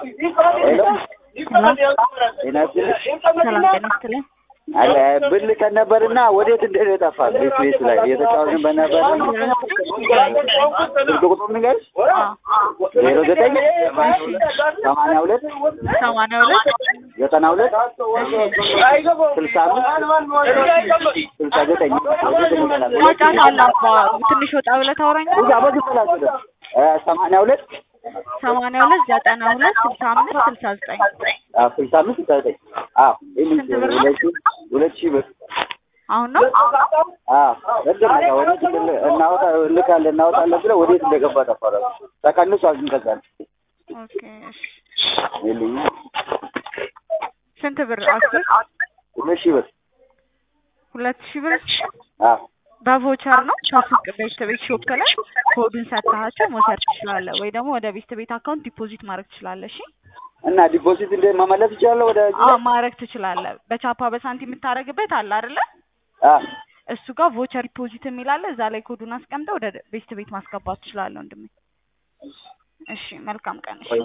ጤና ይስጥልኝ። ሰላም ጤና ይስጥልኝ። አለ ብር ልከን ነበርና ወዴት እንደሄደ ጠፋ። ቤት ቤት ላይ እየተጫወትን በነበር ስልክ ቁጥር ንገርሽ ዜሮ ዘጠኝ ሰማንያ ሁለት ሰማንያ ሁለት ዘጠና ሁለት ስልሳ አምስት ስልሳ ዘጠኝ ጫጫታ አለ አባ ትንሽ ወጣ ብለህ ታወራኝ እዛ በዚህ መላስ ሰማንያ ሁለት ሰማንያ ሁለት ዘጠና ሁለት ስልሳ አምስት ስልሳ ዘጠኝ አዎ ስልሳ አምስት ስልሳ ዘጠኝ አዎ ይህን ስንት ብር ነው? ሁለት ሺህ ሁለት ሺህ ብር አሁን ነው አዎ እድል ነው። ወዴት እንደ- እናወጣ እንልካለን እናወጣለን ብለው ወዴት እንደገባ ጠፋ። እራሱ ተቀንሷል። ግን ከዛ ኦኬ እሺ የለኝም ስንት ብር አስር ሁለት ሺህ ብር ሁለት ሺህ ብር አዎ በቮቸር ነው ከሱቅ ቤት ቤት ሾፕ ላይ ኮዱን ሰጥተሃቸው መውሰድ ትችላለህ፣ ወይ ደግሞ ወደ ቤት ቤት አካውንት ዲፖዚት ማድረግ ትችላለህ። እሺ እና ዲፖዚት እንደ መመለስ ይችላለሁ ወደ እዚህ? አዎ ማድረግ ትችላለህ። በቻፓ በሳንቲም የምታደርግበት አለ አይደለ? አዎ እሱ ጋር ቮቸር ዲፖዚት የሚል አለ። እዛ ላይ ኮዱን አስቀምጠህ ወደ ቤት ቤት ማስገባት ትችላለህ ወንድሜ። እሺ መልካም ቀን። እሺ